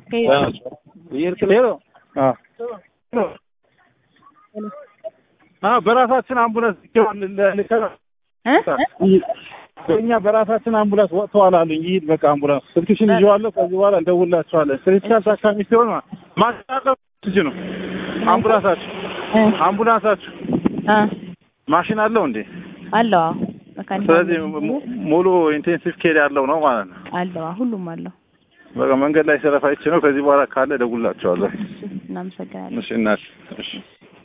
በራሳችን አምቡላንስ እኛ በራሳችን አምቡላንስ ወጥተዋል አሉኝ። ይሂድ በቃ አምቡላንስ ስልክሽን ይዤዋለሁ። ከዚህ በኋላ እንደውላቸዋለን። ክሪቲካል ታካሚ ሲሆን ማሽን ትጅ ነው አምቡላንሳችሁ አምቡላንሳችሁ ማሽን አለው እንዴ? አለው። ስለዚህ ሙሉ ኢንቴንሲቭ ኬር ያለው ነው ማለት ነው። አለው፣ ሁሉም አለው። በቃ መንገድ ላይ ሰለፋይቼ ነው። ከዚህ በኋላ ካለ እደውልላቸዋለሁ። እናመሰግናለን። እሺ እናት እሺ